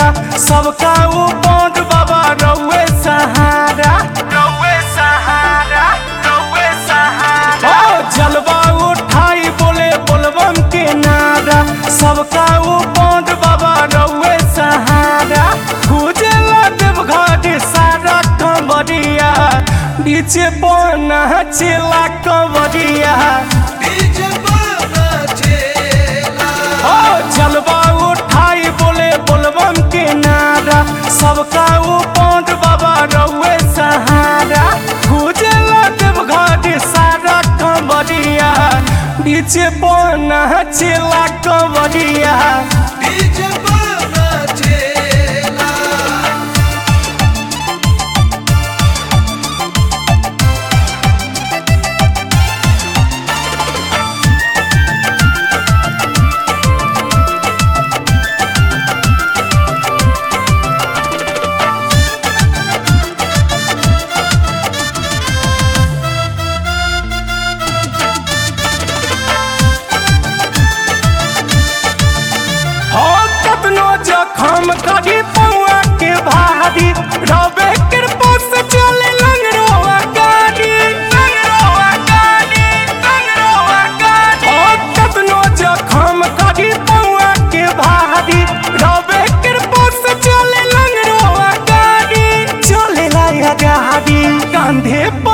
सबका ऊ बॉन्ड बाबा रउए सहारा रउए सहारा रउए सहारा ओ जलवा उठाई बोले बोलबम के नारा सबका ऊ बॉन्ड बाबा रउए सहारा गुजला देवघाट सारा कंवरिया नीचे बना चिला कंवरिया डीजे बाबा चेला ओ जलवा उठाई बोले बोलबम के नारा सबका ऊ पौंड बाबा रउए सहारा गुजला देवघाट सारा कंवरिया नीचे बना चिला कंवरिया डीजे बाबा चेला हो कतनो जखम करी पौआ के भारी रबे कृपा से चले लंगरोआ गाड़ी लंगरोआ गाड़ी लंगरोआ गाड़ी हो कतनो जखम करी पौआ के भारी रबे कृपा से चले लंगरोआ गाड़ी चले लाया गाड़ी कांधे पा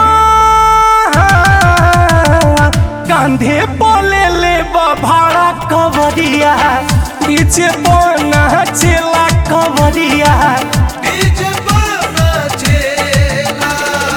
कांधे बोले ले भाड़ा कवरिया नीचे बोना चिला कवरिया डीजे बाबा चेला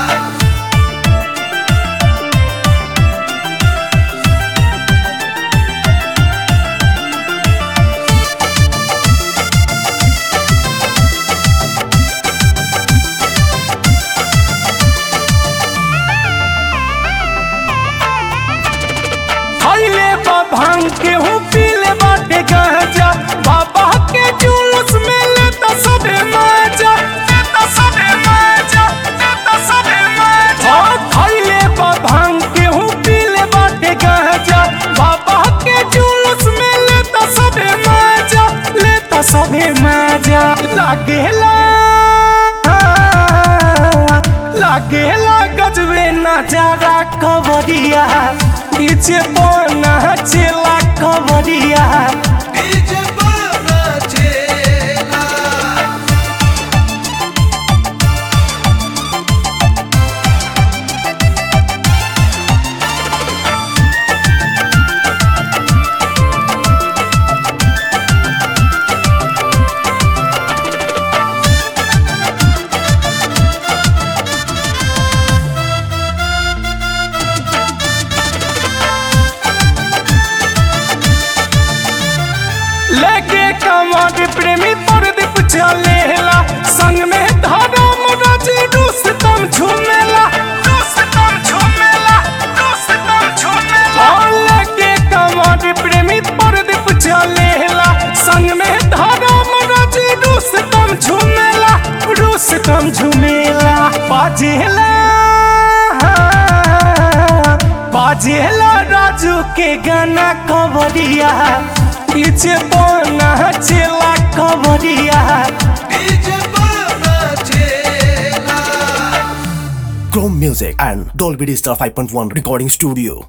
खैले बा भांग के हूँ पीले बाटे गांजा बाबा के जुलूस में लेता सबे मजा लेता सबे मजा लेता सबे मजा हाँ खैले बा भांग के हूँ पीले बाटे गांजा बाबा के जुलूस में लेता सबे मजा लेता सबे मजा लागेला लागेला गजबे नजारा कवरिया नीचे बोना चिला कवरिया डीजे बाबा चेला लेके कमर प्रेमी परदीप चलेला संग में धर्म रज रुस्तम झूमेला रुस्तम झूमेला रुस्तम झूमेला हाँ, लेके कमर प्रेमी परदीप चलेला संग में धर्म रज रुस्तम झूमेला रुस्तम झूमेला बाजेला बाजेला राजू के गाना कवरिया पीछे बोना चिला कवरिया डीजे बाबा चेला Chrome Music and Dolby Digital 5.1 Recording Studio.